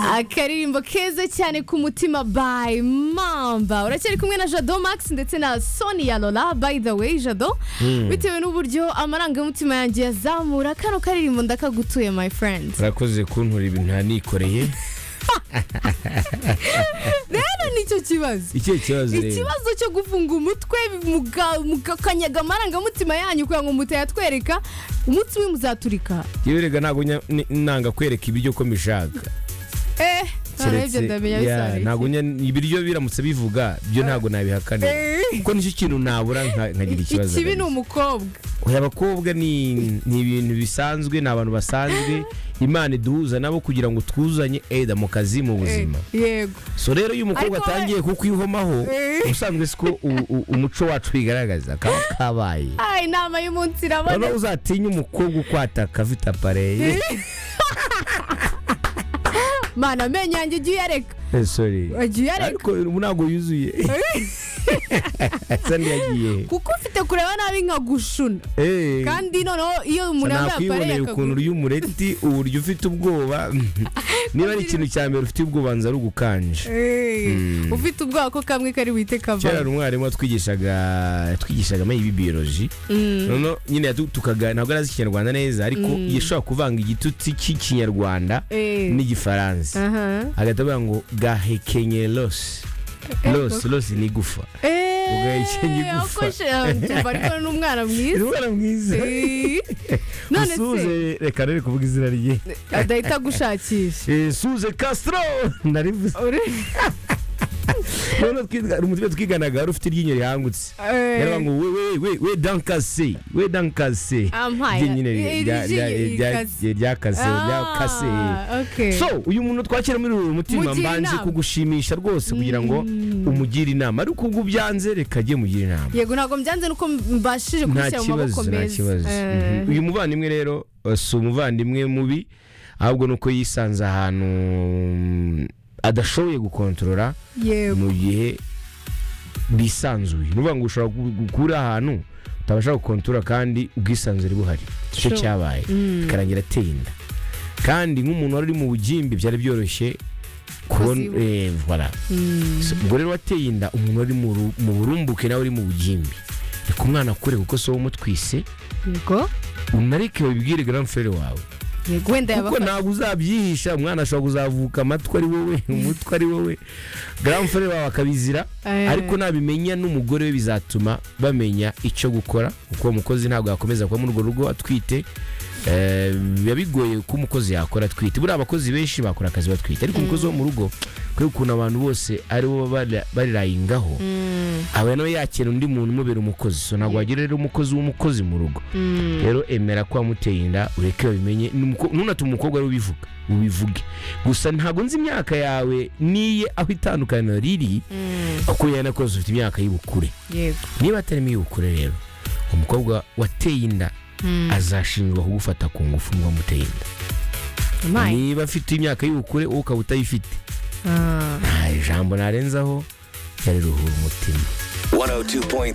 akaririmbo keza cyane ku mutima by mamba uracyari kumwe na jado max ndetse na sonia lola by the way jado bitewe n'uburyo amarangamutima yanjye yazamura kano karirimbo ndakagutuye my friend urakoze kuntura ibintu nanikoreye rero nicyo kibazo ikihe kibazo rero ikibazo cyo gufunga umutwe muga- mugakanyaga amarangamutima yanyu kugira ngo mutayatwereka umunsi umwe muzaturika yewe rega ntabwo nya- ni- nanga kwereka ibiryo uko mbishaka eh Keretse- ntarebye ndamenya ya, bizabera ntabwo nya- ibiryo biramutse bivuga byo ntabgo nabihakanira Eh. kuko nicyo kintu nabura nka- iki. nkagira ikibazo ikibi ni rero. umukobwa Oya, abakobwa ni ni ibintu bisanzwe ni abantu basanzwe imana iduhuza nabo kugira ngo twuzanye eda mu kazi mu buzima Eh, yego so rero iyo umukobwa Ariko we- atangiye kukwihomaho Eh. ubusanzwe siko umuco wacu wigaragaza kaba kabaye Ay, inama y'umunsi iraboneka noneho uzatinye umukobwa ukwataka afite apareye mana amenyo yanjye ujye uyareka Eh, sorry ujye uyareka ariko ubu ntabwo yuzuye asa n'iyagiye kuko ufite kureba nabi nkagushuna Eh, kandi noneho iyo umuntu yambaye apareye nakwibonera ukuntu akaguru uri umureti uburyo ufite ubwoba niba ari ikintu cya mbere ufite ubwoba nza ari ugukanje ufite ubwoba ko kamwe kari buhite kera hari kava umwarimu watwigishaga twigishaga maybe biology noneho nyine yatu- tukaga ntabwo arazi ikinyarwanda neza ariko yashobora kuvanga igitutsi cy'ikinyarwanda n'igifaransa agahita avuga ngo gahekenye los los los ni igufa Ugahekenya igufa. ariko n'umwana ni mwiza umwana mwiza Eh. none se suze reka rero kuvuga izina rye adahita agushakisha Eh, suze castro narivuze Uri- noneho twiga- hari umutwe twiganaga wari ufite iryinyo rihangutse Eh. yaravuga ngo we we we we dankase we dankase Ampaye. ryinyo Eh, iryinyo rikase. ryakase ryakase Ah, okay. so uyu muntu twakira muri uru mutima Mugira mbanze inama. kugushimisha rwose kugira ngo umugire inama ariko ubwo byanze reka ajye mugire inama yego ntabwo mbyanze nuko mbashije kubishyira nta mu maboko kibazo nta meza kibazo Eh. Mhm. uyu muvandimwe rero eh, si umuvandimwe mubi ahubwo ni uko yisanze ahantu mm, adashoboye gukontorora yego mu gihe bisanzuye ni ukuvuga ngo ushobora gu- gu- kuba uri ahantu utabasha gukontorora kandi ubwisanzure buhari icyo Sure. cyabaye bikarangira ateye inda kandi nk'umuntu wari uri mu bugimbi byari byoroshye kubona Kuziba. eh, voilà. So, ubwo rero wateye inda umuntu wari mu ru- mu burumbuke nawe uri mu bugimbi reka umwana akure kuko si wowe umutwise yego unareke babibwire garamfere wawe yego wenda kuko yabafasha ntabwo uzabyihisha umwana ashobora kuzavuka amatwi ari wowe umutwe ari wowe garamfere wawe akabizira Eh. ariko nabimenya n'umugore we bizatuma bamenya icyo gukora kuko uwo mukozi ntabwo yakomeza kuba muri urwo rugo atwite Eh, biba bigoye ko umukozi yakora atwite buriya abakozi benshi bakora akazi batwite ariko umukozi wo mu rugo kubera ukuntu abantu bose ari bo bari- barirayingaho aba nawe yakira undi muntu umubera umukozi so ntabwo wagira rero umukozi w'umukozi mu rugo rero emera ko wamuteye inda ureke babimenye Numuko- nunatume umukobwa ariwe ubivuga ubivuge gusa ntabwo nzi imyaka yawe niye aho itandukaniro riri kuko yanakoze ufite imyaka y'ubukure yego niba atarimo iy'ubukure rero umukobwa wateye inda azashinjwa kugufata ku ngufu ngo wamuteye inda Mai. niba afite imyaka y'ubukure wowe ukaba utayifite Ah. nta jambo narenzaho yari ruhura umutima 102.3